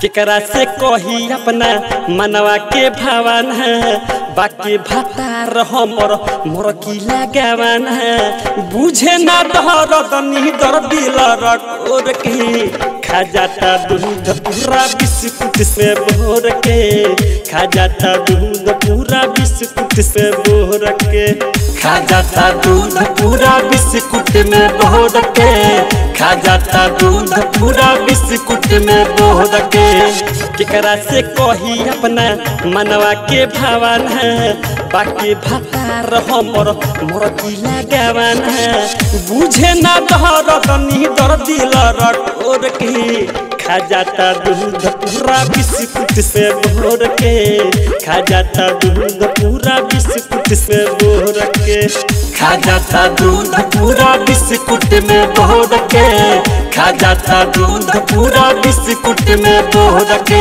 केकरा से कही अपना मनवा के भावन बाकी भातार हमर मोर की लगावन बुझे ना दहर दनी दर दिल रकोर के खा जाता दूध पूरा बिस्कुट से भोर के खा जाता दूध पूरा बिस्कुट से भोर के खा जाता दूध पूरा बिस्कुट में भोर के खा जाता दूध पूरा बिस्कुट में भोर के केकरा से कही अपना मनवा के भावन बाकी भातार हमर मोर की लगावन बुझे ना दहर दनी दर दिल रकोर के खा जाता दूध पूरा बिस्कुट से भोर के खा जाता दूध पूरा बिस्कुट से भोर के खा जाता दूध पूरा बिस्कुट में भोर के खा जाता दूध पूरा बिस्कुट में भोर के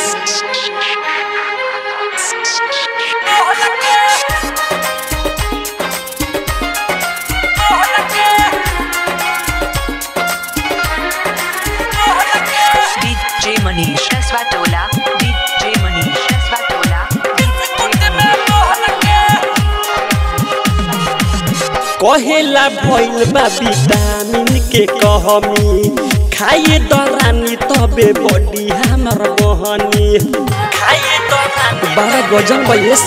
DJ Manish Kaswatola DJ Manish Kaswatola कहेला भइल बा विटामिन के कहमी खाइए दरानी तबे बॉडी हमर बहनी खाइए दरानी बड़ा गजल बा ये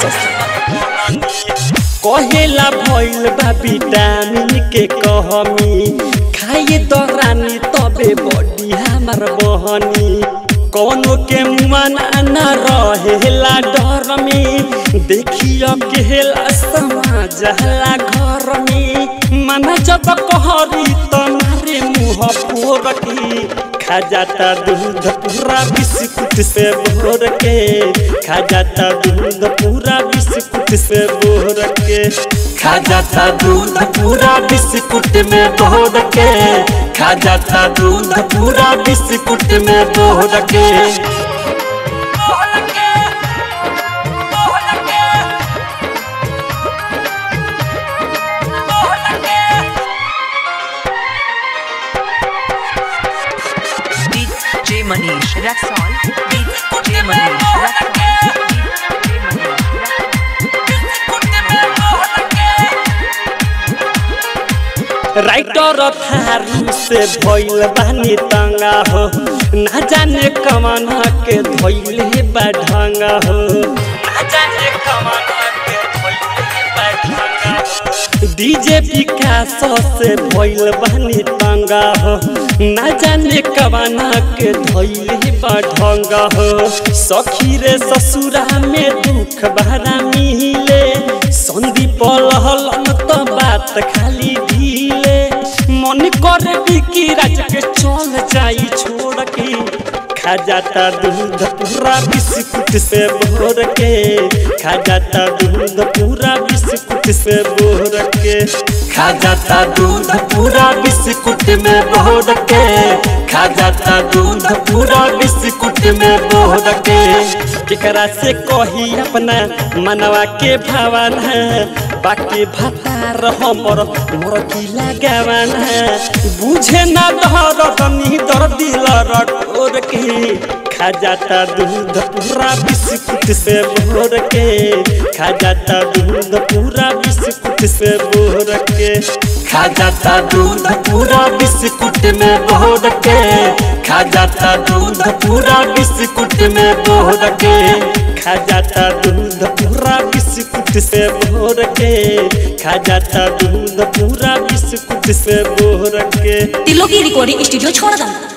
कहेला भइल बा विटामिन के कहमी खाइए दरानी तबे बॉडी हमर बहनी कौनो के मन न रहेला डर में देखियो केला समाज हला घर में मन जब कहरी तुम्हारे मुँह फोर की खा जाता दूध पूरा बिस्कुट से भोर के खा जाता दूध पूरा बिस्कुट से भोर के खा जाता दूध पूरा बिस्कुट में भोर के खा जाता दूध पूरा बिस्कुट में भोर के DJ Manish Raxol DJ Manish Raxol DJ Manish writer Tharu से भइल बानी तंगा हो ना जाने कमाना के धइले बा ढंगा हो ना जाने कमाना के धइले बा ढंगा हो डीजे विकास से भइल बानी तंगा हो ना जाने कमाना के धइले बा ढंगा हो सखी रे ससुरा में दुख भरा मिले संदीप लहलन तो बात खाली ढीले मन करे बिकी राज के चल जाई छोड़ के खा जाता दूध पूरा बिस्कुट से भोर के खा जाता दूध पूरा बिस्कुट से भोर के खा जाता दूध पूरा बिस्कुट में भोर के खा जाता दूध पूरा बिस्कुट में भोर के केकरा से कही अपना मनवा के भावन बाकी भातार हमर मोर की लगावन बुझे ना दहर दनी दर दिल रकोर के खा जाता दूध पूरा बिस्कुट से भोर के खा जाता दूध पूरा बिस्कुट से भोर के खा जाता दूध पूरा बिस्कुट में भोर के खा जाता दूध पूरा बिस्कुट में भोर के खा जाता दूध पूरा बिस्कुट से भोर के खा जाता दूध पूरा बिस्कुट से भोर के तिलों की रिकॉर्डिंग स्टूडियो छोड़ दो